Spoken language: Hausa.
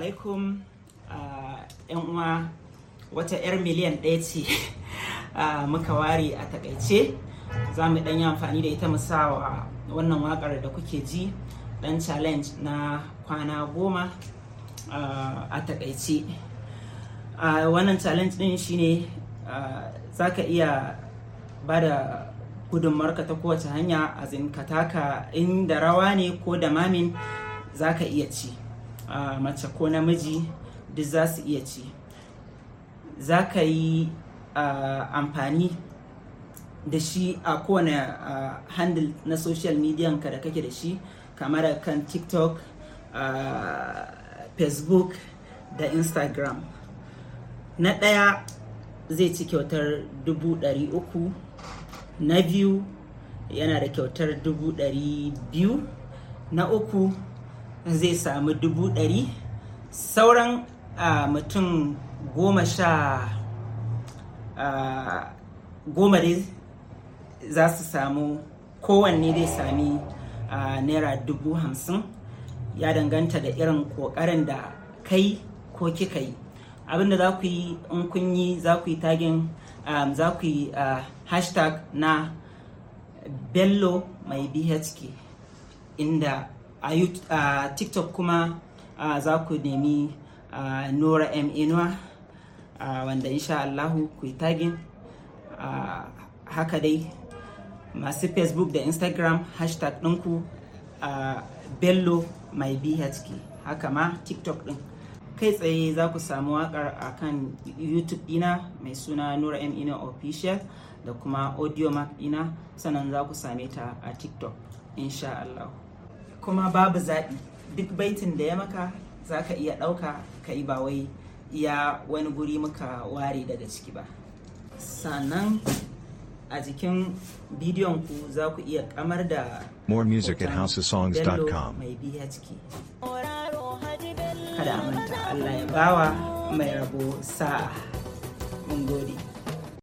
alaikum yan uwa wata 'yar miliyan ɗaya ce muka ware a takaice za mu ɗan yi amfani da ita musawa wannan waƙar da kuke ji ɗan challenge na kwana goma a takaice wannan challenge ɗin shine za ka iya ba da gudunmarka ta kowace hanya a ka taka inda rawa ne ko da mamin za ka iya ci mace ko namiji duk za su iya ci za ka yi amfani da shi a kowane handle na social media ka da kake da shi kamar kan tiktok facebook da instagram na ɗaya zai ci kyautar dubu ɗari uku na biyu yana da kyautar dubu ɗari biyu na uku zai samu dubu ɗari sauran uh, mutum goma sha uh, goma dai za su samu kowanne zai sami uh, naira dubu hamsin ya danganta da irin ƙoƙarin da kai ko kika yi abinda za ku yi in kun yi za ku yi tagin um, za ku yi uh, hashtag na bello mai bhk inda a uh, tiktok kuma uh, za ku nemi uh, nora m inuwa uh, wanda insha allahu ku yi tagin uh, haka dai masu facebook da instagram hashtag ɗinku uh, bello mai bhk haka ma tiktok ɗin kai tsaye za ku samu wakar a kan youtube dina mai suna nura m ina official da kuma audio mark dina sannan za ku same ta a tiktok insha Allah kuma babu zaɓi duk baitin da ya maka za ka iya ɗauka ka yi ba wai iya wani guri muka ware daga ciki ba sannan a jikin bidiyon ku za ku iya kamar da More music at housesongs.com. mai BHK. kada a manta Allah ya bawa mai rabo sa'a mun gode